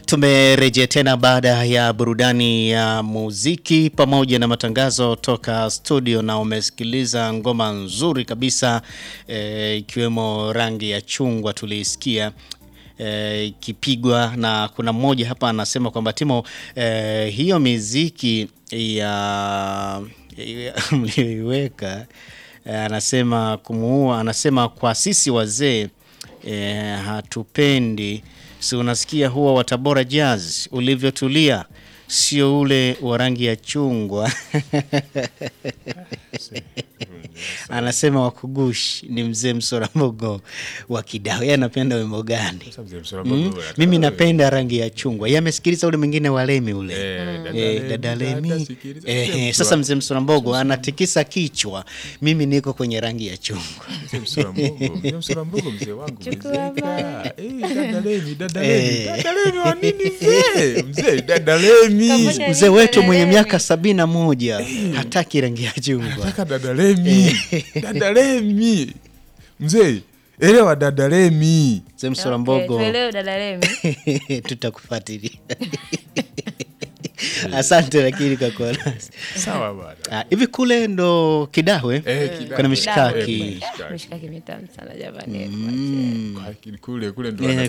Tumerejea tena baada ya burudani ya muziki pamoja na matangazo toka studio, na umesikiliza ngoma nzuri kabisa eh, ikiwemo rangi ya chungwa tuliisikia eh, ikipigwa na kuna mmoja hapa anasema kwamba Timo, eh, hiyo miziki ya ya- mlioiweka eh, anasema kumuua, anasema kwa sisi wazee eh, hatupendi si unasikia huwa wa Tabora Jazz ulivyotulia, sio ule wa rangi ya chungwa. Anasema wakugush ni mzee Msorambogo wa Kidao. Yeye anapenda wimbo gani? Mm? Mimi napenda rangi ya chungwa. Yeye amesikiliza ule mwingine wa Lemi ule Eh, dada Lemi. Eh, eh, sasa mzee Msorambogo anatikisa kichwa, mimi niko kwenye rangi ya chungwa. msorambogo mzee wangu Chukua umezeeka. Eh, dada Lemi, dada Lemi, dada Lemi wa nini mzee? Mzee, dada Lemi. Kamoja Mzee wetu mwenye Lemi. miaka sabini na moja hataki rangi ya chungwa. Nataka dada Lemi. Dada Lemi. Mzee, elewa dada Lemi. Mzee Okay, Msorambogo tuelewe dada Lemi. tutakufuatilia. Asante lakini kwa kuwa nasi. Sawa bwana. Ah, hivi kule ndo Kidahwe Eh, Kidahwe. kuna mishkaki Eh, Mishkaki mitamu sana jamani. Kwa- Kule kule ndo Eh, wanapenda